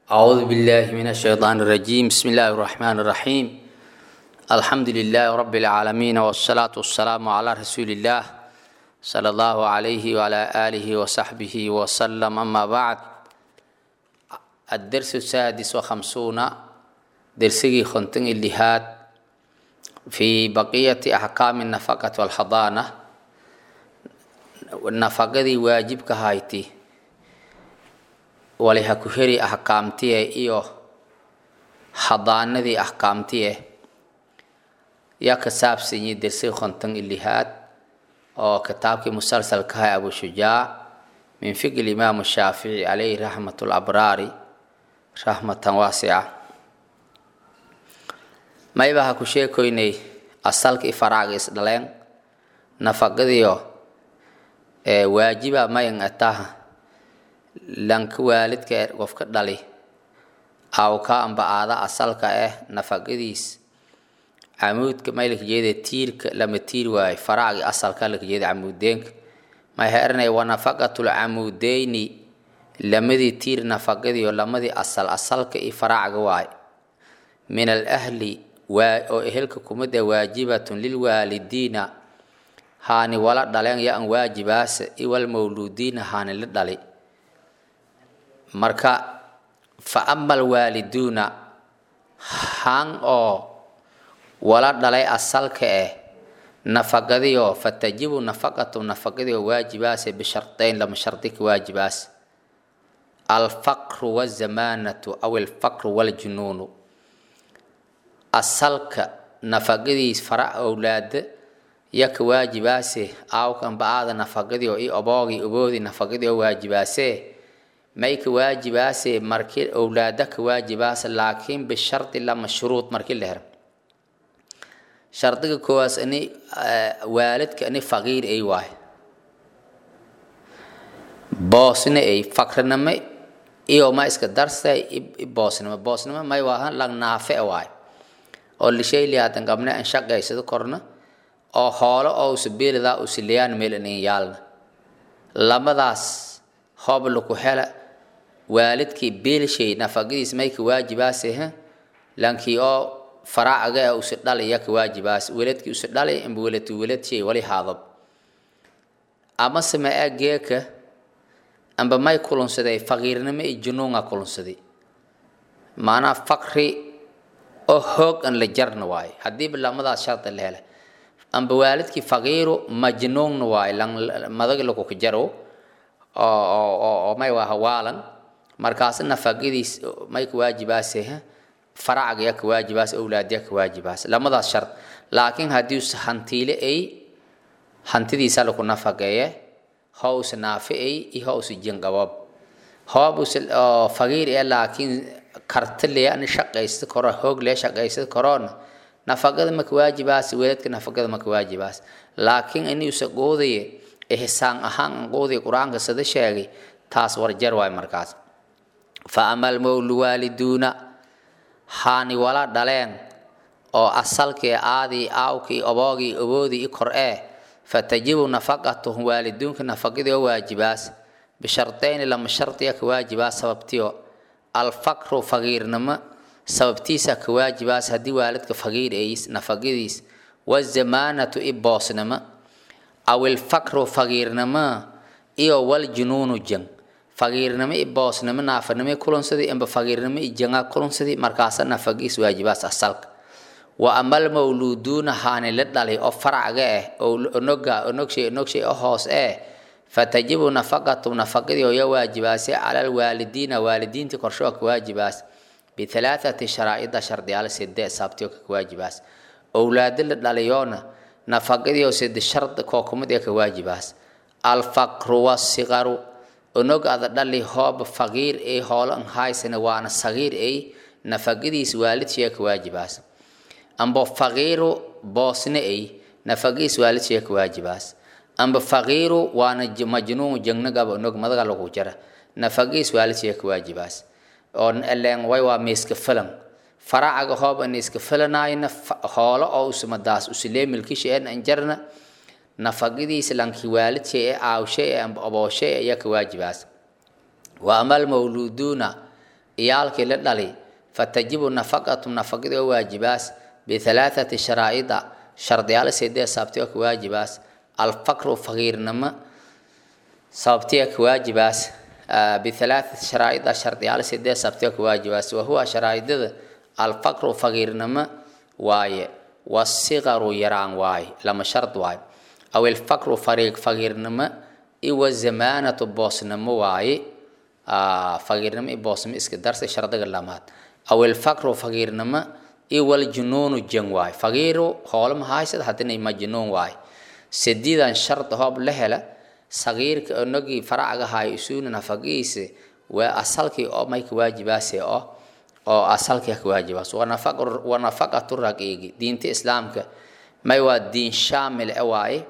أعوذ بالله من الشيطان الرجيم بسم الله الرحمن الرحيم الحمد لله رب العالمين والصلاة والسلام على رسول الله صلى الله عليه وعلى آله وصحبه وسلم أما بعد الدرس السادس وخمسون درسي خنتن الليهات في بقية أحكام النفقة والحضانة nafaqadii waajibka hayti waliha ku heri axkaamtiye iyo hadaanadii axkaamtiye yaa ka saabsanyi dersi konton ilihaad oo kitaabkii musalsalkaha abu shujaac min fiqi imaamu shaafici calayhi raxmat labraari raxmatan waasica mayba ha ku sheekoynay asalka i faraaga isdhaleen nafaqadiio waajiba mayan ataha lanka waalidka ee qofka dhali aw ka amba aada asalka ah nafaqadiis camuudka may laka jeeda tiirka lama tiir waayo faraagi asalka laka jeeda camuudeenka may heranay wa nafaqatul camuudeyni lamadii tiir nafaqadiio lamadii asal asalka i faraaga waayo min al ahli oo ehelka kumida waajibatun lilwaalidiina haani wala dhaleen ya an waajibaasa iwal mawluudiina haani la dhali marka fa ama alwaaliduuna han oo wala dhalay asalka eh nafaqadiyo fatajibu nafaqatu nafaqadiyo waajibaase bishardayn lama shardi ka waajibaas alfaqru wazamaanatu aw alfaqru waljunuunu asalka nafaqadiis fara owlaada yaka waajibaase aawkanba aada nafaqadii oo i oboogii oboodii nafaqadii oo waajibaase may ka waajibaase markii owlaada ka waajibaase laakiin bishardi lama shuruud markii la hero shardiga koowaas ani waalidka ani faqiir ay waayo boosna ay faqrinimo iyo ma iska darsay boosnimo boosnimo may waahan lang naafe waayo oo lishayli hadan qabne an shaqaysado korna oo hoolo oo usabeelidaa usiliyaan meelanin yaalna labadaas hoob laku hela waalidkii beelshay nafaqadiis may ka waajibaase lankii oo faraacaga ee usi dhalaya ka waajibaas weladkii usi dhalay amba welad weladshey wali haadab amase ma ageeka amba may kulunsaday faqiirnimo iyo junuunga kulunsaday maanaa faqri oo hoog an la jarna waayo haddiiba lamadaas shardi la hela amba waalidkii faqiiru majnuunna waayo madag lakuka jaro oo may waa hawaalan markaas nafaqadiis may ka waajibaase faracga ya ka waajibaas owlaadya ka waajibaas lamadaas shard laakiin haddii us hantiile ay hantidiisa laku nafaqeeye hows naafe ay iyo hows jinqabab hoob us faqiir ee laakiin kartile ani shaqaysta koro hoog lee shaqaysta koroona nafaqada maka waajibaas weladka nafaqada maka waajibaas laakiin inuusa quudaye ihsaan ahaan quuday qur-aanka sida sheegay taas warjar waay markaas fa ama almawluwaaliduuna haani wala dhaleen oo asalkii aadii aawkii oboogii oboodii i kor ee fatajibu nafaqatuhum waaliduunka nafaqadii oo waajibaas bishardayni lama shardiya ka waajibaas sababtiyo alfaqru faqiirnimo sababtiisa ka waajibaas haddii waalidka faqiir ays nafaqadiis wazamaanatu i boosnimo aw ilfaqru faqiirnimo iyo waljunuunu jang faqiirnimo i boosnimo naafanimo kulansadii amba faqiirnimo i janga kulansadii markaasa nafaqiis waajibaas asalka wa amal mawluuduuna haani la dhalay oo faracga ah oo onoga onogshay onogshay oo hoos eh fatajibu nafaqatu nafaqadii oo ya waajibaasay cala alwaalidiina waalidiintii korshoo ka waajibaas bihalaathati sharaa'ida shardiyaal side saabtiyo ka waajibaas owlaado la dhalayoona nafaqadii oo side shard kookumad ee ka waajibaas alfaqru wasiqaru onog ada dhali hooba faqiir ay hoolo an haysana waana sagiir ay nafaqadiis waalidshee ka waajibaas amba faqiiru boosne ay nafaqadiis waalidshee ka waajibaas amba faqiiru waana majnuun jangnagaba onog madaga lagu jara nafaqadiis waalidshee ka waajibaas oo eleen way waa miiska filan faracaga hoob an iska filanayna hoolo oo usmadaas usilee milkisha en anjarna nafaqadiisa lanki waalidshay ee aawshay ee amba obooshay ayaa ka waajibaas wa ama almawluuduuna iyaalkii la dhali fatajibu nafaqatu nafaqadii oo waajibaas bihalaathati sharaa'ida shardiyaal sedee sababtii oo ka waajibaas alfaqru faqiirnimo sababtii oo ka waajibaas bihalaathati sharaa'ida shardiyaal sedee sababtii oo ka waajibaas wahuwa sharaa'idada alfaqru faqiirnimo waaye wasigaru yaraan waaye lama shard waaye aw ilfaqru fariiq faqiirnimo iwa zamaanatu boosnimo waaye faqiirnimo i boosnimo iska darsa shardiga lamaad aw ilfaqru faqiirnimo iwaljunuunu jan waaye faqiiru hoolama haysad haddina majnuun waaye sadiidan shard hoob la hela sagiirka onagii faracaga hayo isuuna nafaqiisa waa asalkii oo mayka waajibaase oo oo asalkii ka waajibaas wa nafaqatu raqiigi diinta islaamka may waa diin shaamil e waaye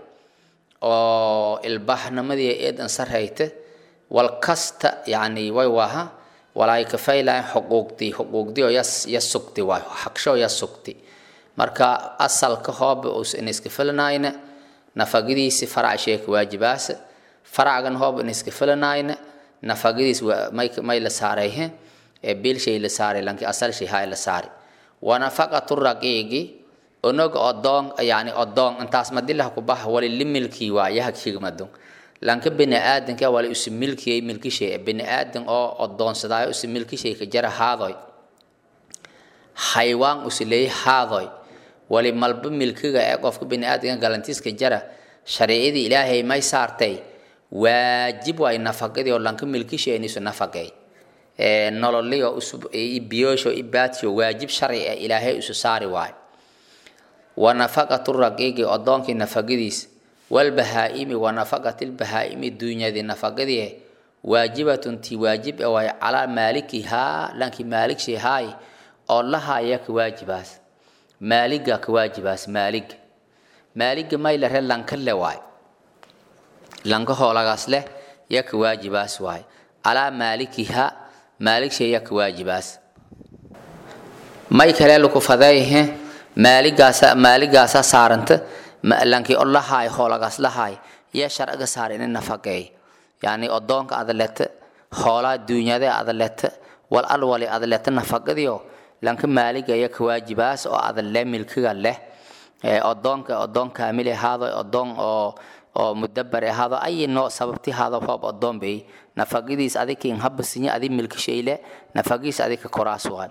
oo ilbaxnimadii eedan sarayta wal kasta yani way waha walaay kafaylahan xuquuqdii xuquuqdii oo ya sugti waay xaqsho ya sugti marka asalka hooba uusan iska filanayna nafaqadiisi farac shee ka waajibaasa faracgan hooba in iska filanayna nafaqadiis may may la saarayhe ee bil shay la saaray lanki asal shay hay la saari wa nafaqatu raqiigi onoga odoon yani odoon intaas madilah ku bax wali limilki waa yaha kigmadun lanka bini aadanka wali usi milkiyay milkishay bini aadan oo odoonsadaayo usi milkishay ka jara haadoy haywaan usi leey haadoy wali malba milkiga ee qofka bini aadanka galantiiska jara shariicadii ilaahay may saartay waajib waay nafaqadii oo lanka milkishay inisu nafaqay nololiyo usub biyoosho ibaatiyo waajib sharci ah ilaahay isu saari waayo wa nafaqatu raqiigi odoonkii nafaqadiis walbahaa'imi wa nafaqati lbahaa'imi duunyadii nafaqadii waajibatun tii waajib ah waayo calaa maalikihaa lankii maaligshii haay oo lahaya ka waajibaas maaliga ka waajibaas maaliga maaliga may lare lanka le waayo lanka hoolagaas leh ya ka waajibaas waayo calaa maalikihaa maaligsheeya ka waajibaas may kale laku fadayhe maaligaasa maaligaasa saaranta lankii o lahaay hoolagaas lahaay yaa sharciga saar ina nafaqeey yani odoonka adalete hoolaa duunyade adalete wal alwali adalete nafaqadiyo lanka maaliga ya ka waajibaas oo adale milkiga leh odoonka odoon kaamil ahaado odoon oo oo mudabar ahaado ay noo sababti haado hoob odoon bay nafaqadiis adikin habasinya adi milkishayle nafaqadiis adika koraas waan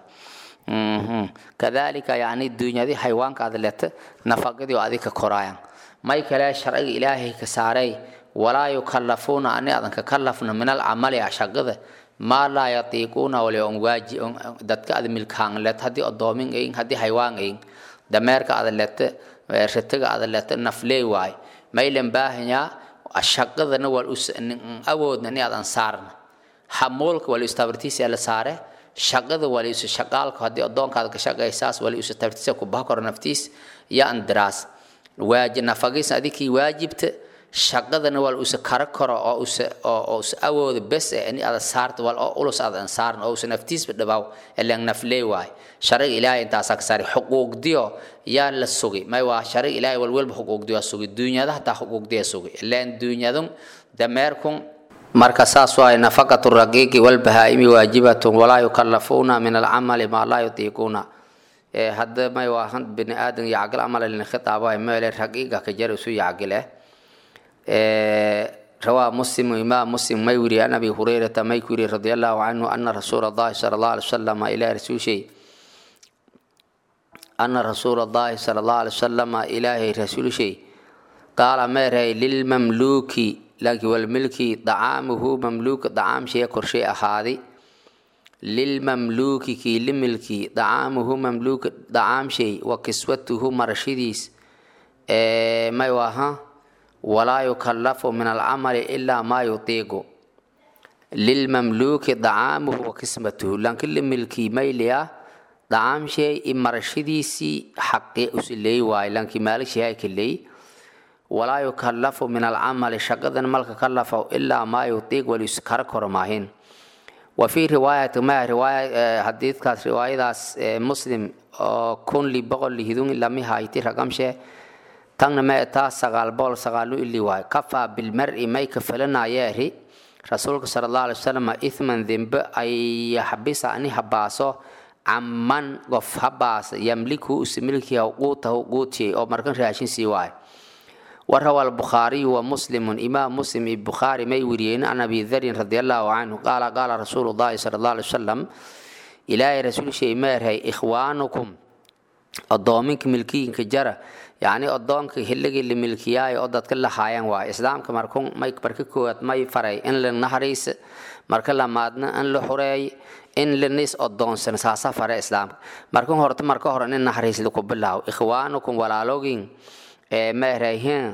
kadalika yani duunyadii xayawaanka adlete nafaqadii oo adika koraayan may kale sharciga ilaahay ka saaray walaa yukallafuuna ani adan ka kallafna min alcamali shaqada maa laa yatiiquuna wali on waaji dadka ad milkaanlet haddii odoomin ayin haddii xayawaan ayin dameerka adlete ritiga adlete nafleey waay maylan baahanyaa shaqadana wal awoodna ni adan saarna hamuulka wali istabartiisa la saare shaqada wali isu shaqaalka haddii adoonkaada ka shaqaysaas wali isu tabartiisa ku baha koro naftiis iyo andiraas waaji nafagiisa adikii waajibta shaqadana wal usa kara karo oo usa oo usa awooda bes eh in ada saarta wal oo ulus adan saaran oo usa naftiisba dhabaw ilan naflee waay sharciga ilaahay intaasaa ka saari xuquuqdiyo yaa la sugi may waa sharciga ilaahay walwalba xuquuqdiyo sugi duunyada hataa xuquuqdiya sugi ilan duunyadun dameerkun marka saas waay nafaqatu raqiiqi walbahaa'imi waajibatun walaa yukallafuuna min alcamali maa laa yutiiquuna hadda may waa bini aadan yacgil amal lin khitaaba meele raqiiqa ka jar isu yacgile رواه مسلم إمام مسلم ما يوري عن أبي هريرة ما يوري رضي الله عنه أن رسول الله صلى الله عليه وسلم إلى رسول شيء أن رسول الله صلى الله عليه وسلم إلى رسول شيء قال ما رأي للمملوك لك والملك طعامه مملوك طعام شيء كرشي أحادي للمملوك كي لملكي طعامه مملوك طعام شيء وكسوته مرشديس إيه ما يواها ولا يكلف من العمل إلا ما يطيق للمملوك طعامه وقسمته لكن الملكي ميليا طعام شيء مرشديسي حقي أسلي واي لكن مالك شيء كلي ولا يكلف من العمل شقدا ملك كلفه إلا ما يطيق وليسكر كرماهن وفي رواية ما رواية حديث كانت رواية مسلم كن لي بغل لهدون لمي هايتي رقم شيء tagna ma taa sagaal bool sagaalu ili waay kafaa bilmari may ka falanayeeri rasuulka sala allahu alay wasalam ithman dembe ay yaxbisa ani habaaso caman qof habaasa yamliku usi milkiha quutahu quutiyay oo markan raashin sii waayo وروى البخاري ومسلم إمام مسلم البخاري ما يوريين عن أبي ذر رضي الله عنه قال قال رسول الله صلى الله عليه وسلم إلهي رسول شيء مارهي إخوانكم الضوامنك ملكيين كجرة يعني الضوامنك هلقي اللي ملكياي أدت كل حيان وا إسلام كمركون ما يكبرك كوات ما يفري إن للنهريس مرك لمادنا إن لحري in linis odoonsan saasa fare islaamka markan horta marka hore in naxariis lagu bilaabo ikhwaanukum walaalogin meerayhin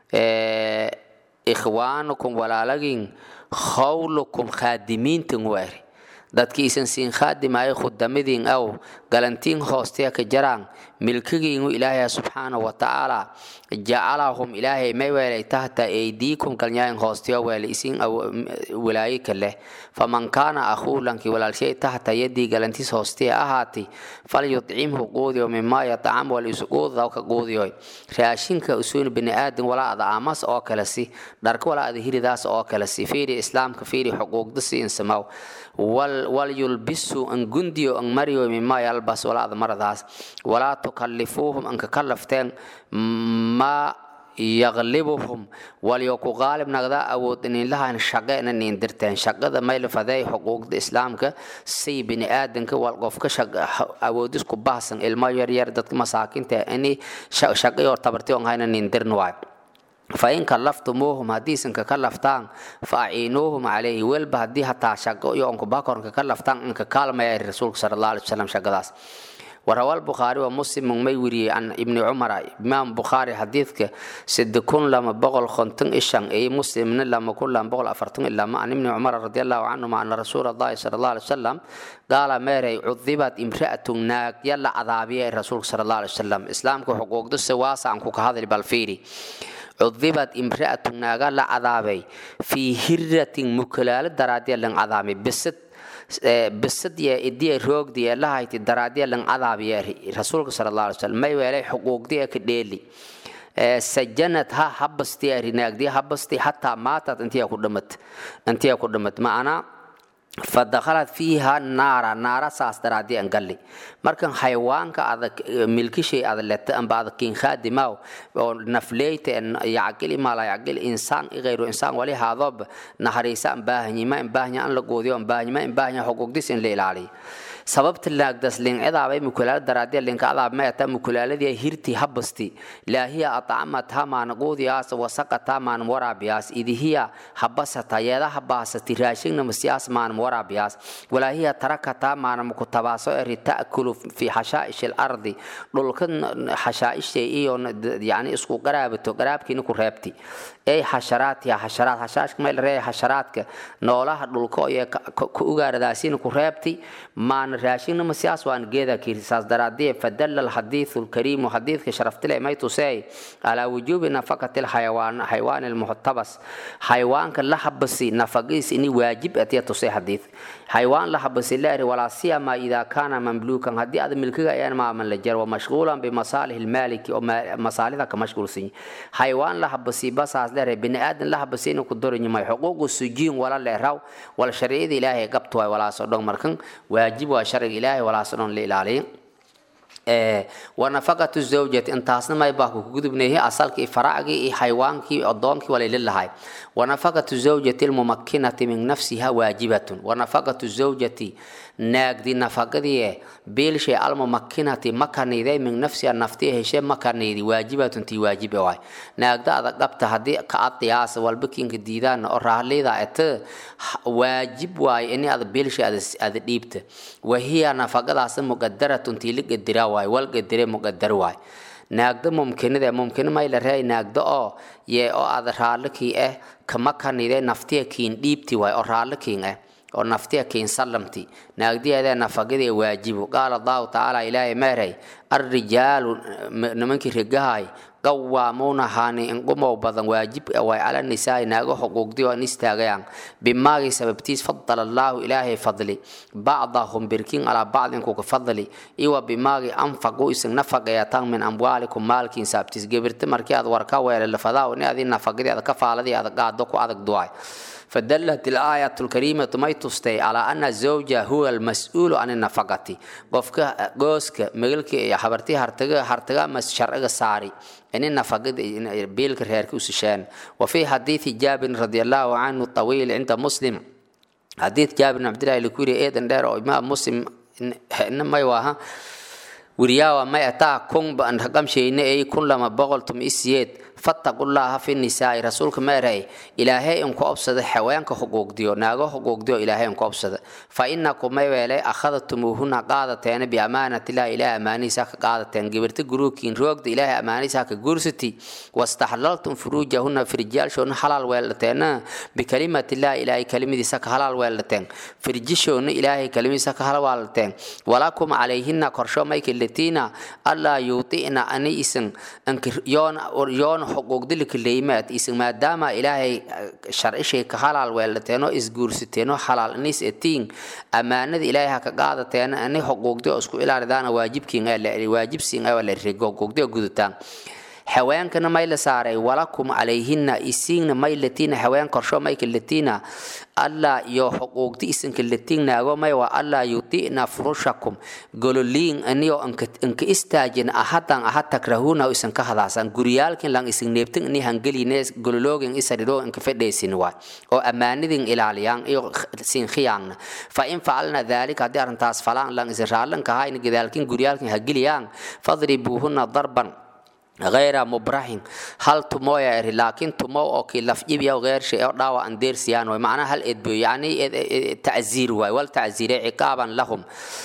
ikhwaanukum walaalagin khawlukum khaadimiintin weeri dadkiisan siin khaadimaayo khudamadiin aw galantiin hoosteya ka jaraan milkigiinu ilaahay subxaana wa tacaala jacalahum ilaahay may weelay tahta aydiikum galnyaayin hoosteyo weele isin walaayika leh faman kaana akhuulanki walaalshay tahta yadii galantiis hoosteya ahaati falyudcimhu quudiyo mimaa yatcam wal isuquudaw ka quudiyoy raashinka usuun bini aadan walaa ada aamas oo kale si dharka walaa ada hiridaas oo kale si fiiri islaamka fiiri xuquuqda si insamaw walyulbisu an gundiyo an mariyo mimaa yalbas walaa ada maradaas walaa tukallifuuhum anka kallafteen maa yaqlibuhum walyo ku qaalib nagda awood ininlahan shaqe ina niindirteen shaqada maylfaday xuquuqda islaamka say bini aadanka wal qofka awoodis ku bahsan ilmo yaryar dadka masaakinta ini shaqayor tabarti on hayna niindirn waayo fain kallaftumuuhum haddiisan kaka laftaan fa aciinuuhum calayhi welba haddii hataa shaqo iyo onkubakorn kaka laftaan inka kaalmaya rasuulka sala allah alay wasalam shaqadaas وروى البخاري ومسلم ما يوري عن ابن عمر امام بخاري حديثك سد كن لما بغل خنتن اشان اي مسلم لما كن لما بغل افرتن الا ما عن ابن عمر رضي الله عنه ان رسول الله صلى الله عليه وسلم قال ماري عذبت امرأة ناك يلا عذابية الرسول صلى الله عليه وسلم اسلامك حقوق دس واسع عنك هذا البالفيري عذبت امرأة ناقا لا عذابي في هرة مكلال درادية لن عذابي بست bisadiya idiya roogdiya lahayti daraadiya lan cadaabiya rasuulka sala allah alay slam may weelay xuquuqdiya ka dheeli sajanad ha habasti arinaagdi habasti hataa maatad intiya ku dhamat intiya ku dhamat macnaa fadakhalat fiiha naara naara saas daraadi an galli markan xayawaanka adag milkishay ada leta amba adag kin khadimaw oo nafleyta yacqili mala yacqil insaan igayru insaan wali haadob naharisa an baahanyima an baahanya an la goodiyo an baahanyima an baahanya xuquuqdis in la ilaaliyo sababta laagdas lincadaabay mukulaala daraadiya linkadaab mayata mukulaaladii hirti habasti laahiya atcamatha maanaquudiyaas wasaqata maan waraabiyaas idihiya habasata yeeda habaasati raashigna masiyaas maan waraabiyaas walaahiya tarakata maana mukutabaaso eri ta'kulu fi xashaa'ish alardi dhulka xashaa'ishtay iyo yani isku qaraabato qaraabkiina ku reebti ay xasharaatiha xasharaad xashaashka meel reeya xasharaadka noolaha dhulka iyo ku ugaaradaasiina ku reebti maan raashinna masiyaas waan geeda kiirisaas daraadii fadalla alxadiithu alkariimu xadiidka sharaftile may tusey calaa wujuubi nafaqati alxayawaan xayawaani almuxtabas xayawaanka la habasi nafaqiis ini waajib atiya tusey xadiid xayawaan la habasi laari walaa siyama idaa kaana mamluukan haddii aad milkiga ayaan maaman la jar wamashquulan bimasaalih almaaliki oo masaalida ka mashquulsan xayawaan la habasi basaas leere bini aadan la habasi ina ku doranyimay xuquuqu sujiin wala leeraw wala sharciyada ilaahay qabtu waay walaasoo dhan markan waajib waa sharciga ilaahay walaasoo dhan la ilaaliyo wanafaqatu zawjati intaasna may baa ku gudubneehi asalkii faraacgii iyo xayawaankii adoonkii walayla lahay wanafaqatu zawjati almumakkinati min nafsiha waajibatun wanafaqatu zawjati naagdi nafaqadii biilshay almumakkinati makaniiday min nafsiha naftii heshe makaniidi waajibatun tii waajibe waay naagda adag dhabta haddii ka adiyaasa walbakinka diidaan oo rahlida ete waajib waay ini ada biilshay ada dhiibta wahiya nafaqadaas muqadaratun tii la qadira waay wal qadire muqadar waay naagda mumkinada mumkin mayla reey naagda oo yee oo ada raallikii ah kama kanide naftiya kiin dhiibti waay oo raallikiin ah oo naftiya kiin sallamti naagdiyeeda nafaqadii waajibu qaala allahu tacaala ilaahay meeray arrijaalu nimankii rigahay qawaamuuna haani inqumow badan waajib way cala nisaai naago xuquuqdii oo an istaagayaan bimaagii sababtiis fadala allaahu ilaahay fadli bacdahum birkin alaa bacdin kuka fadli iwa bimaagii anfaqu isin nafaqayatan min amwaalikum maalkiin saabtiis gebirta markii aad warka weelalafadaa ni adii nafaqadii aad ka faaladii aad qaado ku adag duway فدلت الآية الكريمة ما تستي على أن الزوج هو المسؤول عن النفقة قفك قوسك مغلك يا حبرتي هرتغا هرتغا مس شرع ساري إن النفقة بيلك ريرك وسشان وفي حديث جابر رضي الله عنه الطويل عند مسلم حديث جابر بن عبد الله الكوري ايضا دار إمام مسلم إنما يواها ورياوا ما يتا كون بان رقم شيء اي كل لما بقولتم اسيد فاتقوا الله في النساء رسولك ما راي الهي ان كوبسد حيوانك حقوق ديو ناغو حقوق ديو الهي ان كوبسد فانكم ما ويلي اخذتموهن قادتين بامانه الله الى اماني ساك قادتين غبرت غروكين روغد الهي اماني ساك غورستي واستحللتم فروجهن في رجال شون حلال ويلتين بكلمه الله الهي كلمه ساك حلال ويلتين في رجال شون الهي كلمه ساك حلال ويلتين ولكم عليهن قرشو مايك التينا الله يوطئنا اني اسن انك يون يون xuquuqdilika leyimaad isin maadaama ilaahay sharcishay ka halaal weelateeno isguursateeno xalaal inis etiin ammaanada ilaahay ha ka qaadateena ani xuquuqdio isku ilaalidaana waajibkiin waajibsiin awa la rigo xuquuqdio gudutaan haweenkana may la saaray walakum calayhina isiingna may latiina haween korsho mayka latiina allah iyo xuquuqdi isinka latiignaago may waa allah yudi'na furushakum gololiin aniyo inka istaajin ahadan ahad takrahuna isan ka hadaasan guryaalkin lang isin neebtin ini hangeline gololoogin isadhiro inka fedhaysin waay oo ammaanidin ilaaliyaan iyo sin khiyaangna fa in facalna daalika haddii arrintaas falaan lang isin raallanka ahaa in gadaalkin guryaalkin hageliyaan fadribuuhuna darban غير مبرح هل تمو يا لكن تمو او كي لف يبيا غير شيء او داوا ان دير سيان ومعنى هل ادبو يعني تعزير واي والتعزير عقابا لهم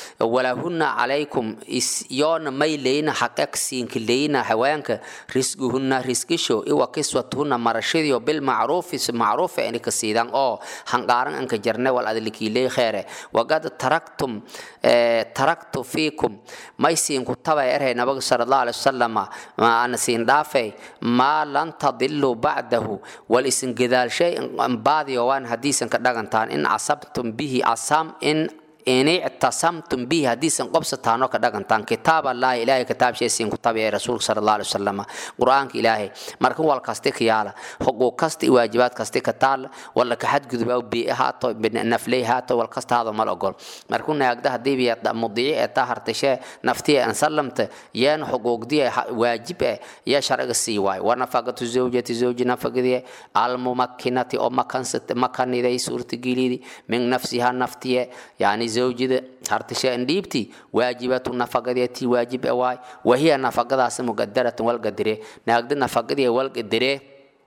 ولهن عليكم يون ميلين حقك سين كلينا حوانك رزقهن رزقشو ايوا كسوتهن مرشديو بالمعروف معروف يعني كسيدان او هنقارن انك جرنا والادلكي لي خيره وقد تركتم اه تركت فيكم ما يسين كتبا يرهي نبي صلى الله عليه وسلم ما أنا سين دافي ما لن تضلوا بعده والإسن جدال شيء بعد يوان حديثا كدغنتان إن عصبتم به عصام إن إن اعتصمتم به حديثا قبستانو كدغنتان كتاب الله إلهي كتاب شيء سين كتاب يا رسول صلى الله عليه وسلم قرآن إلهي مركن والكاستي كيالا حقوق كاستي واجبات كاستي كتال ولا كحد قدب أو بيئة هاتو نفلي هاتو والكاست هذا ما الأقول مركن يقده هدي بيت مضيع اتهر تشي نفتي أن سلمت ين حقوق دي واجب يا شرع السيواي ونفقة زوجة زوج نفقة دي الممكنة أو مكان ست مكان دي سورة جيلي من نفسها نفتي يعني زوجده هرتشا انديبتي واجبة نفقديتي واجب اواي وهي نفقداس مقدرة والقدره ناقد نفقديه والقدره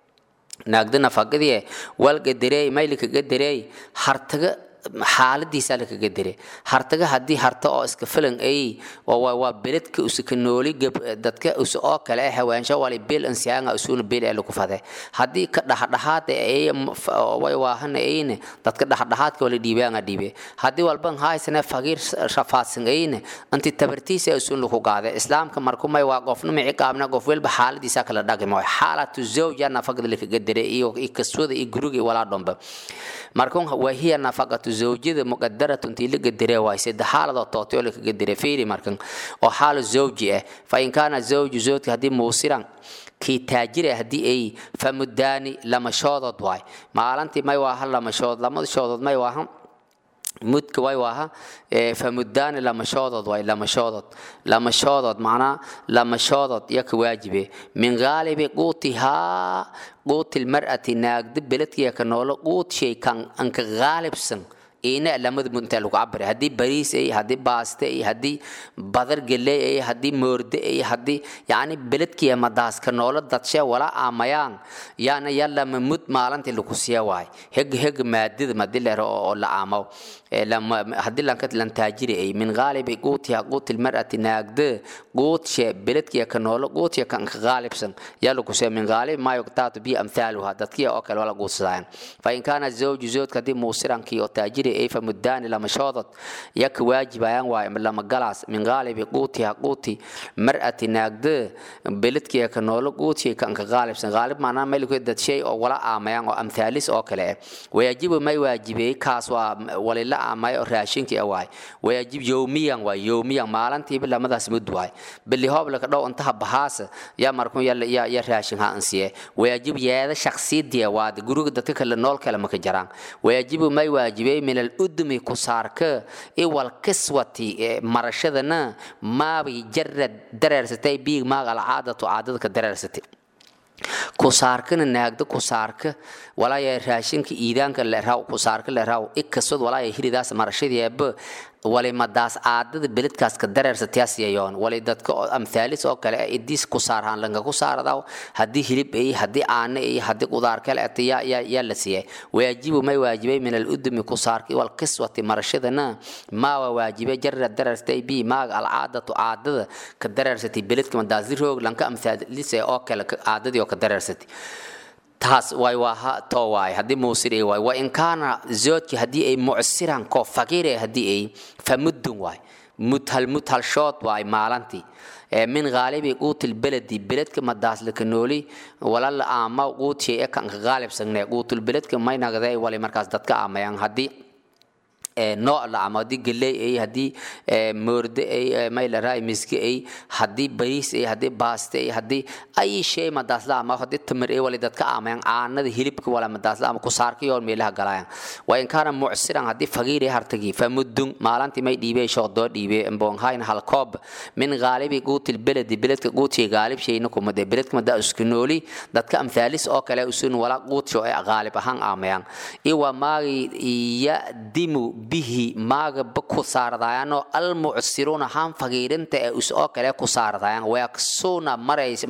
ناقد نفقديه والقدره ميلك قدره هرتغ xaaladiisa la kaga diray hartaga haddii harta oo iska filan ay waa beledka usika nooli dadka us oo kale ah hawaansho wali bil ansiyaanga usuna bil ee lagu fade haddii ka dhaxdhaxaad ay way waahana ayne dadka dhaxdhaxaadka wala dhiibaanga dhiibe haddii walban haysana faqiir shafaadsan ayne anti tabartiisa usun lagu qaade islaamka markumay waa qofna mici qaabna qof walba xaaladiisa kala dhaqimo xaalatu zawja nafaqada la kaga diray iyo kaswada iyo guriga walaa dhomba markun wahiya nafaqatu zawjada muqadaratu intii la gadire waay saddex xaaladoo tootay oo la kaga diray fiiri markan oo xaalu zawji ah fa in kaana zawju zawjka haddii muusiran kii taajire haddii ay famuddaani lamashoodood waay maalintii may waaha lamashood lamadashoodood may waaha mudka way waaha famuddaani lamashoodod waay lamashoodod lamashoodod macnaa lamashoodod iyo ka waajibe min gaalibi quutihaa quuti lmar'ati naagda beledkiya ka noolo quut shay kan anka gaalibsan ina lamada mud intaa lagu cabira haddii bariis ay haddii baaste ay haddii badar geley ay haddii moorde ay haddii yacni beledkiya madaaska noolo dadshe wala aamayaan yaana yalama mud maalintii lagu siya waay heg heg maadida madi lero oo la aamaw haddii lanka lan taajiri ay min gaalibi quutiha quuti lmar'ati naagde quutshe beledkiya ka noolo quutiya kan ka gaalibsan yaa lagu siya min gaalibi maa yugtaatu bi amthaaluha dadkiya oo kale wala guusadaayan fa in kaana zawju zawjka haddii muusirankii oo taajiri ay famuddaani lamashoodod yaka waajibayaan waay lama galaas min gaalibi quutiha quuti mar'ati naagde beledkiya ka noolo quutiya kan ka gaalibsan gaalib maanaa meelku dad shay oo wala aamayaan oo amthaalis oo kale ah wayajibu may waajibey kaas waa walila aamay oo raashinka waay waajib yowmiyan waay yowmiyan maalintiiba lamadaas mud waay bili hoob laka dhow intaha bahaasa yaa markun ya ya raashin ha ansiye waajib yeeda shakhsiyadiya waad guriga dadka kale nool kale maka jaraan waajibu may waajibay min aludmi kusaarka iwal kiswati marashadana maabi jarad dareersatay biig maag alcaadatu caadada ka dareersatay kusaarkana naagda kusaarka walaaya raashinka iidaanka leraw kusaarka leraw ikasod walaaya hiridaas marashadeeba wali madaas aadada beledkaas ka dareersatayaasiyayoon wali dadka amthaalis oo kale idiis kusaarhaan lanka kusaaradaw haddii hilib ay haddii aana ay haddii qudaar kale ata yaa yaa yaa la siiyay waajibu may waajibay min aludumi kusaarki wal qiswati marashadana maawa waajibay jarra dareerstay bi maaga alcaadatu caadada ka dareersatay beledka madaasi roog lanka amthaalis oo kale caadadii oo ka dareersatay taas way waa to waay haddii muusir ay waay wa in kaana zoodki haddii ay mucsiran koo faqiire haddii ay famuddun waay mudhal mudhal shood waay maalantii min gaalibi quutil beledi beledka madaas laka nooli walala aama quutiya ee kanka gaalibsagne quutul beledka may nagday wali markaas dadka aamayaan haddii nooc la ama haddii galey ay haddii moorde ay maylaraa miski ay haddii bariis ay haddii baaste ay haddii ay shay madaasla ama haddii tamar ay wali dadka aamayaan caanada hilibka wala madaasla ama kusaarka yoon meelaha galayaan waa in kaana mucsiran haddii fagiir ay hartagi famudun maalantii may dhiibey shoodoo dhiibey mboonhayn halkoob min gaalibi guutil beledi beledka guutiya gaalib shayna kumade beledka madaa isku nooli dadka amthaalis oo kale usun wala guutsho ay gaalib ahaan aamayaan iwa maagi yadimu bihi maaga ba ku saardayaanoo almucsiruuna haan fagiirinta ee us oo kale ku saardayaan weaksuna marays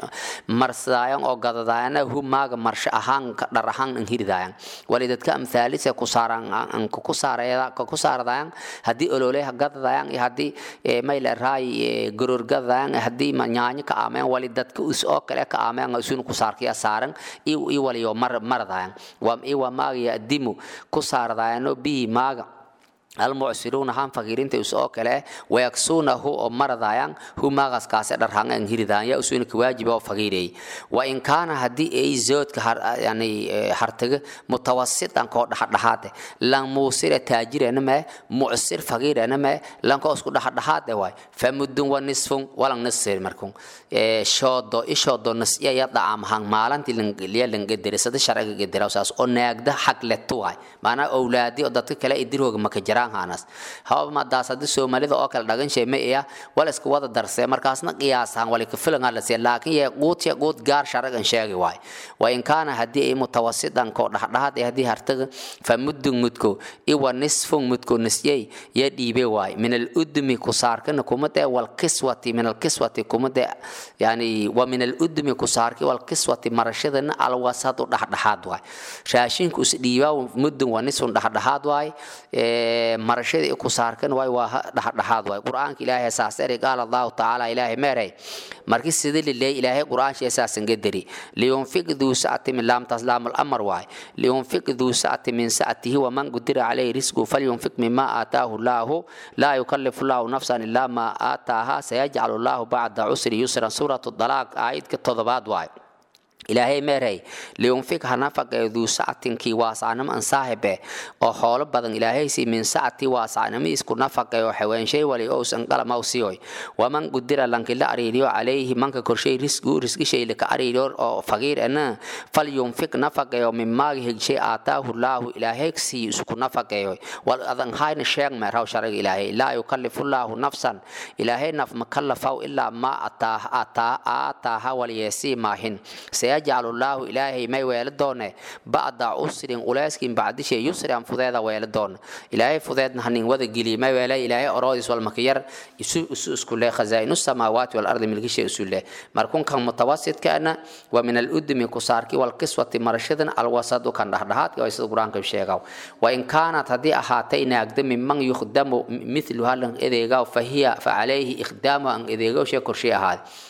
marsadaayan oo gadadaayana hu maaga marsho ahaan dhar ahaan an hiridaayan wali dadka amthaalis ee ku saaran ku saaraya ku saardayaan haddii ololeha gadadayan iyo haddii mayla raay goror gadadayan haddii nyaanyo ka aamayaan wali dadka us oo kale ka aamayaan isun ku saarkaya saaran iyo waliyo mar maradayan iwa maaga yadimu ku saardayaanoo bihi maaga almucsiruuna haan fakiirinta us oo kale wayaksuunahu oo maradayaan hu maaqaskaase dharhaan an hiridaan yaa usuuna ka waajiba oo fakiirey wa in kaana haddii ay zoodka yani hartaga mutawasitan koo dhaxadhaxaade lan muusira taajirana mee mucsir fakiirana mee lanko isku dhaxadhaxaade waay famudun wa nisfun walang nisir markun shoodo ishoodo nasya ya dhacaamahan maalantii liya langaderisada sharciga gadirawsaas oo naagda xag letu waay maanaa owlaadi oo dadka kale idirooga maka jiraan hanas haba madaas haddii soomaalida oo kale dhagan sheeme iya wal iska wada darsee markaasna qiyaasahan wali ka filan la siya laakiin yee quutiya quut gaar sharagan sheegi waay wa in kaana haddii ay mutawasidan koo dhaxdhaxaad ee haddii hartaga fa muddun mudko iwa nisfun mudko nisyey ya dhiibe waay min aludmi kusaarkana kumade wal kiswati min alkiswati kumade yani wa min aludmi kusaarki wal kiswati marashadana alwasadu dhaxdhaxaad waay raashinku is dhiibaa muddun wa nisfun dhaxdhaxaad waay marashadii ku saarkan waay waa dhaxdhaxaad waay qur-aanka ilaahay saas eri qaala allahu tacaala ilaahay meeray markii sida lileey ilaahay qur-aansha saasan gadari liyunfiq duu sa'ati min laamtaas laamul amar waay liyunfiq duu sa'ati min sa'atihi waman qudira calayhi risqu falyunfiq mima aataahu llaahu laa yukallifu llaahu nafsan ilaa maa aataaha sayajcalu llaahu bacda cusri yusran suuratu dalaaq aayadka todobaad waay ilaahay meeray liyunfik ha nafaqeeyo duu sacatinkii waasaanimo an saahibe oo xoolo badan ilaahaysi min sacati waasaanimo isku nafaqeeyo xaweenshay wali ousan qalamaw siyoy waman qudira lankila ariiriyo calayhi manka korshay risgu risgishay lika ariiriyo oo faqiir ana fal yunfik nafaqeeyo min maagi hegshay aataahu laahu ilaahaygsii isku nafaqeeyo wal adan hayna sheeg meeraw sharaga ilaahay laa yukallifu laahu nafsan ilaahay naf makallafaw ilaa ma aataaha walyeesii maahin sayajcalu llaahu ilaahay may weelo doone bacda cusrin uleyskin bacdishe yusran fudeeda weelo doona ilaahay fudeedna hanin wada geliy may weele ilaahay oroodis walmakiyar isu isu isku leh khazaa'inu samaawaati walardi milkishe isu leh markunkan mutawasidkaana wa min aludmi kusaarki walqiswati marashadan alwasadu kan dhaxdhaxaadka waa sida qur-aanka sheegaw wa in kaanat haddii ahaatay naagda miman yukhdamu mithluha lan edeegaw fahiya fa calayhi ikhdaamu an edeegaw shee korshey ahaade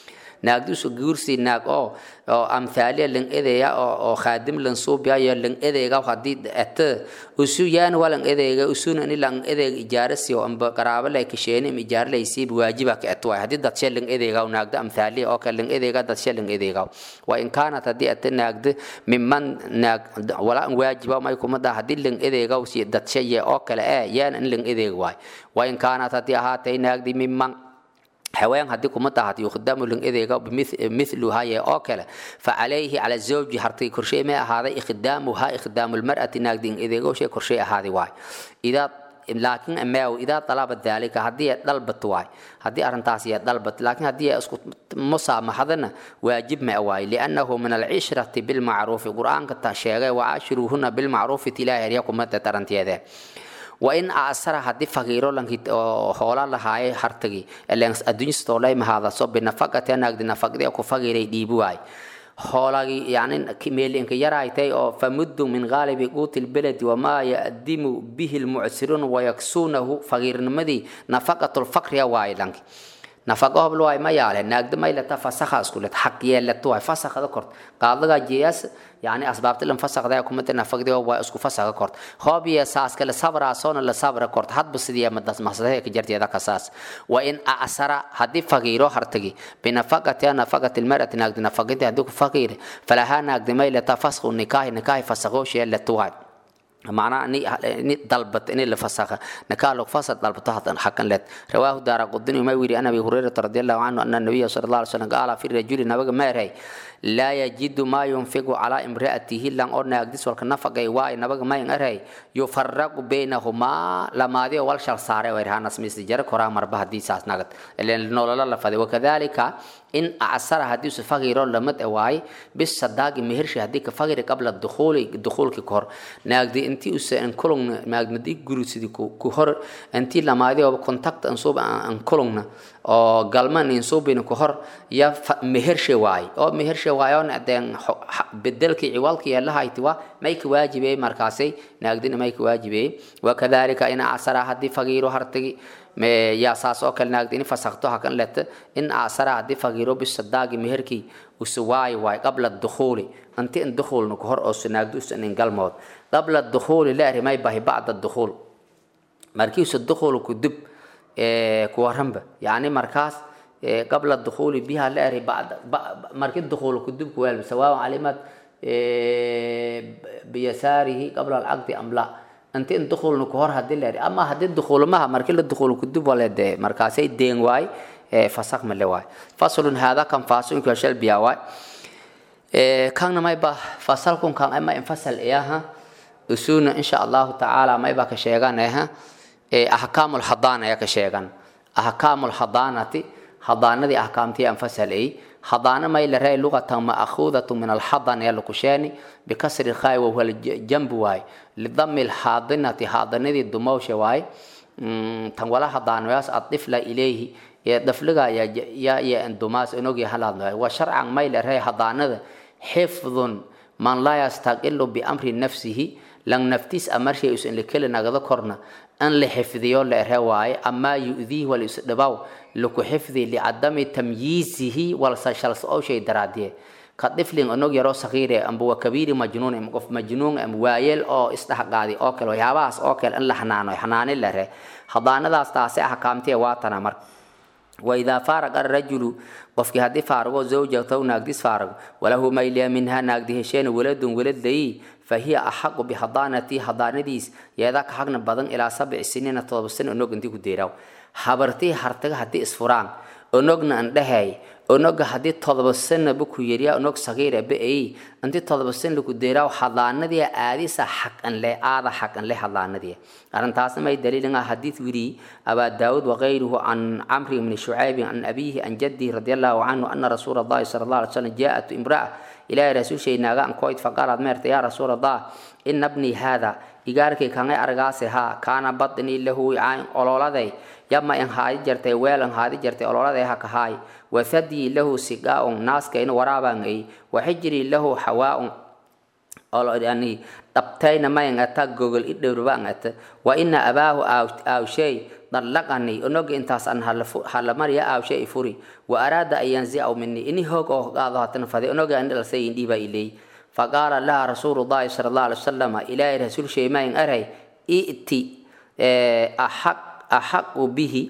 naagdiisu guursi naag oo oo amthaaliya lan edeya oo oo khaadim lan suubiya iyo lan edeega haddii ete usu yaan walan edeega usuna ni lan edeega ijaarasi oo amba qaraabo lay kasheeni im ijaar lay siib waajiba ka etwa haddii dad shee lan edeega naagda amthaaliya oo kale lan edeega dad shee lan edeega wa in kaanat haddii ete naagda mimman naag wala waajiba may kumada haddii lan edeega si dad shee oo kale ee yaan in lan edeega waay wa in kaanat haddii ahaatay naagdi mimman haween haddii kuma tahat yukhdamu lin edeega mithluhaye oo kale facalayhi cala zawji hartay korshay may ahaaday ikhdaamuha ikhdaamu lmar'ati naagdi in edeego shay korshay ahaaday waay idaa laakiin amaaw idaa dalaba daalika haddii ay dalbat waay haddii arrintaasi ay dalbat laakiin haddii ay isku musaamaxadana waajib ma waay liannahu min alcishrati bilmacruufi qur-aanka ta sheegay wacaashiruuhuna bilmacruufi tilaahi arya kumada taranteede wain asara haddii faqiiro lanki hoola lahaaye hartagi adduunyastolay mahadaso binafaqati naagdi nafaqdi ku faqiiray dhiibi waay hoolagi yani meelinka yaraaytay oo famuddu min gaalibi quuti lbeledi wamaa yadimu bihi lmucsiruun wayaksuunahu faqiirnimadii nafaqatu lfaqriya waaye lanki nafaqo hobl waay ma yaale naagda maylata fasakha iskulet xaq yeelata waay fasakhada kort qaadaga jeeyas yani asbaabta lan fasakda kumata nafaqdi waa isku fasakha kort hoob iyo saas kale sabra soona la sabra kort hadba sidii madas masdahe ka jarteeda kasaas wa in asara haddii faqiiro hartagi binafaqati nafaqati lmarati naagdi nafaqinti haddii ku faqiire falahaa naagdi maylata fasakhu nikaahi nikaahi fasakho sheelata waay معناه اني اني طلبت اني اللي فسخ نكال فسد طلبت حقا لت رواه دار قدني ما يري انا ابي هريره رضي الله عنه ان النبي صلى الله عليه وسلم قال في الرجل نبغى ما رأي لا يجد ما ينفق على امرأته لان أرنا أقدس والكنفق واي نبغى ما ينرأي يفرق بينهما لما دي أول شر صار ويرهان اسمي سجر كرا مربع دي ساس نقد لأن نول الله فدي وكذلك إن أعسر حديث فقير لمت واي بالصداق مهرش هديك فقير قبل الدخول الدخول ككور نقدي أنتي أس إن كلون نقدي جروس دي كهر أنتي لما دي أو كونتاكت أنصوب أن كلون oo galman insuubin ku hor ya mehershe waay oo mehershe waayoon adeen bedelkii ciwaalka yeelahayti waa may ka waajibey markaasay naagdina may ka waajibey wakadalika in asara haddii fagiiro hartagi yaa saas oo kale naagdi in fasakto hakan leta in asara haddii fagiiro bisadaagi meherkii usu waay waay qabla dukhuuli anti in dukhuulna ku hor oo sunaagdi usan in galmood qabla dukhuuli la erimay bahi bacda dukhuul markiisu dukhuul ku dib kuwaranba yani markaas qabla dukhuli biha la eri marki dukhul kudub kuweel sawaaء calimat biyasaarihi qabla alcaqdi am la inti in dukhulna ku hor hadii la eri ama hadii dukhulmaha marki la dukhul kudub wale de markaasay deen waay fasak male waay faslun hada kan fasunka shal biya waay kanna mayba fasalkun kan ama infasal iyaha usuna insha allahu tacaala mayba ka sheeganaha ahkaamu lhadaana ayaa ka sheegan ahkaamu lhadaanati hadaanadii ahkaamtii anfasalay hadaana may la ray lugatan ma'khuudatu min alhadan ayaa laku sheeni bikasri lkhaai wahuwa jambu waay lidami lhaadinati haadanadii dumowsha waay tan wala hadaanayaas adifla ilayhi ee dafliga yaa ya dumaas inogii halaadno wa sharcan may la ray hadaanada xifdun man laa yastaqilu biamri nafsihi lang naftiis amarshay usan lekeli nagada korna an la xifdiyo la ere waaye amaa yu'diihi wal isdhibaw laku xifdi licadami tamyiizihi walsa shalsowshay daraadiye ka dhiflin onog yaroo sakiire amba waa kabiiri majnuun ama qof majnuun ama waayeel oo isdhexqaadi oo kale waxyaabahaas oo kale in la xanaano xanaani la re hadaanadaas taasi ahkaamtee waatana marka waidaa faaraqa arajulu qofkii haddii faarago zawjataw naagdis faarago walahu mayliya minha naagdi hesheena waladun walad layi fahiya axaqu bihadaanatii hadaanadiis yeedaa ka xagna badan ilaa sabci siniina todoba sano onog intii ku deeraaw habartii hartaga haddii isfuraan onogna andhahay onoga haddii todoba sanaba ku yeriya onog sagiira ba-ay intii todoba san laku deeraaw hadaanadii aadisa xaqan leh aada xaqan leh hadaanadii arrintaasna may daliilin ah xadiid wiri abaa daawud wakayruhu can camri bni shucaybi can abiyihi can jaddihi radi allahu canhu ana rasuula allahi sala allah alay slam jaa-at imra'a ilaahay rasuulshay naaga an koyd faqaalad meerta yaa rasuul allah ina bnii haada igaarkay kangay argaase haa kaana badnii lahu wicaain ololaday yama in haadi jartay weel in haadi jartay ololaday ha kahaay wathadii lahu sigaa'un naaskayna waraabaan ay waxijrii lahu xawaaun yani dhabtayna mayan ata gogol i dhowrbaan ata wa ina abaahu aawshay dallaqani onoga intaas an halamarya aawshay i furi wa araada an yanzicaw mini ini hoog oo qaado hatana fade onoga andhalasay indhiiba iley faqaala laha rasuulu llahi sala allah alay wasalama ilaahay rasuul sheymayin aray i'ti axaqu bihi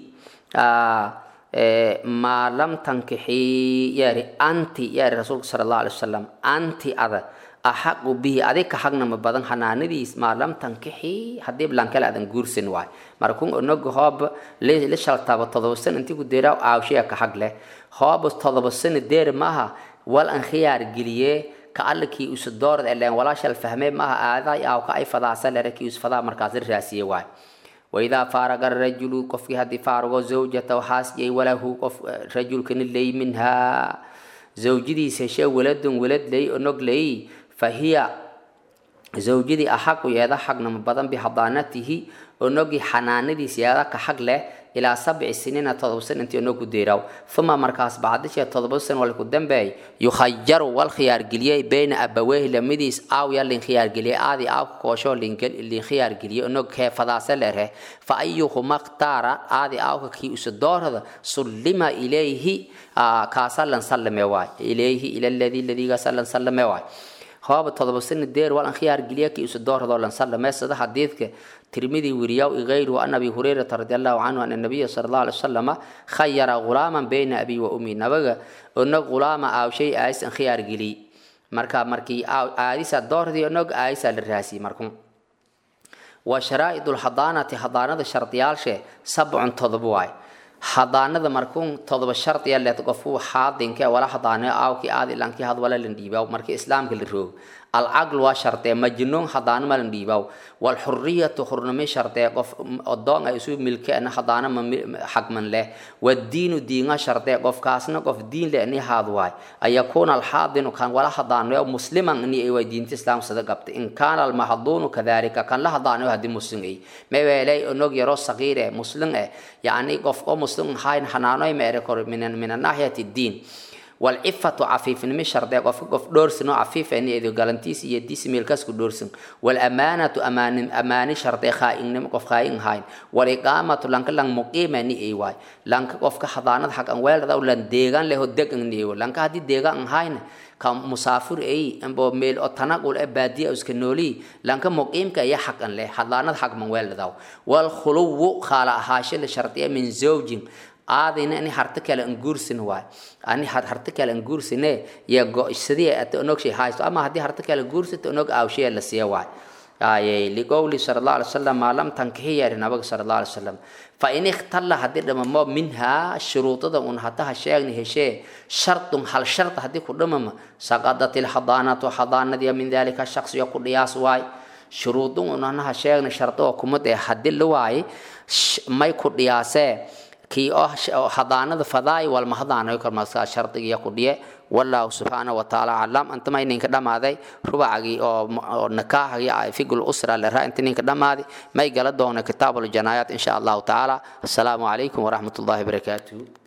maa lam tankixii yaari anti yaari rasuulka sala allah alay wasalam anti ada axaqu bihi adig ka xagnama badan xanaanadiis maa lam tankixii haddii blankale adan guursan waay markun onoga hoob la shaltaba todoba san intii ku deeraa aawshaya ka xag leh hoob todoba sano deer maaha wal an khiyaar geliyee ka allakii usa doorad eleen walaashal fahmee maaha aaday aaw ka ay fadaasa lere kii us fadaa markaas la raasiye waay waidaa faaraga rajulu qofkii haddii faarugo zawjata waxaas yay walahu qof rajulkani ley minhaa zawjadiis heshee waladun walad ley onog ley fahiya zawjadii axaqu yeeda xagnama badan bihadaanatihi onogii xanaanadiis yeeda ka xag leh ilaa sabci siniina todoba san intii onogu deeraw uma markaas bacdishee todoba san walku dambeey yukhayaru wal khiyaargeliyey beyna abaweehi lamidiis aaw ya lin khiyaargeliyey aadi aaw koosho lin khiyaargeliyey onog kee fadaase lereh fa ayuhuma khtaara aadi aawka kii usa doorada sullima ilayhi kaasa lan sallame waay ilayhi ila ladii ladiigaasa lan sallame waay hooba todoba sani deer wal an khiyaar geliya kii usa doorado lan sallame sida xadiidka tirmidi wiriyaw igayruhu an abi hurayrata radi allahu canhu ana nabiya sala allahu alay wasalama khayara ghulaaman bayna abi wa ummi nabaga onog ghulaama aawshay aayis an khiyaar geliy marka markii aadisa doordii onog aayisa la raasiyey markun wa sharaa'id lxadaanati hadaanada shardiyaalshe sabcun todoba waay hadaanada markuun todoba shardiya leed qofu xaadinke wala hadaane aawki aadi lanki had wala lan dhiibaaw markii islaamka la roog alcaql waa shardee majnuun hadaana ma lan dhiibaaw walxuriyatu hurnimi shardee qof odoon ay isu milkeena hadaana ma xagman leh wadiinu diinga shardee qofkaasna qof diin le ni haad waay ayakuuna alxaadinu kan wala hadaanayo musliman ni ay way diinta islaam sada qabta in kaana almahduunu kadalika kan la hadaanayo haddii muslim ay meweelay onog yaro sagiire muslim eh yacni qof oo muslim hayn xanaanoy meere kor min min naahiyati diin والعفة عفيف نمي شرطة قف قف دورسن عفيف يعني إذا قالنتيس يديس ميلكاس كدورسن والأمانة أمان أمان شرطة خائن نم قف خائن هاين والإقامة لانك لان مقيمة ني أي واي لانك قف كحضانة حق أنوال ذا ولان ديغان له دق نيو لانك هدي ديغان هاين كم مسافر أي أمبو ميل أو تنقل أبادية أو سكنولي لانك مقيم كأي حق أن له حضانة حق من وال ذا والخلو خالا هاشل شرطية من زوج aadayna ani harta kale an guursin waay ani harta kale an guursine ya go-sidii ata onog shay haysto ama haddii harta kale guursita onog aawshaya la siiya waay aye liqowli sala allah alay wasalam maa lam tankihi yari nabaga sala allah alay wasalam fa in ikhtalla haddii dhamamo minhaa shuruudada un hataha sheegni heshee shardun hal sharta haddii ku dhamama saqadat ilxadaanatu xadaanadiya min dalika shaksiyo ku dhiyaas waay shuruudun un anaha sheegni shardo oo kumad ee haddii la waaye may ku dhiyaasee kii oo hadaanada fadaay walma hadaanayo karmaska shardigiya ku dhiye wallahu subxaanahu watacaala aclam antama ininka dhammaaday rubacagii oo nakaaxagii figul usra leraa inta ninka dhammaaday may gala doona kitaabul janaayaat insha allahu tacaala assalaamu calaykum waraxmat ullahi barakaatuhu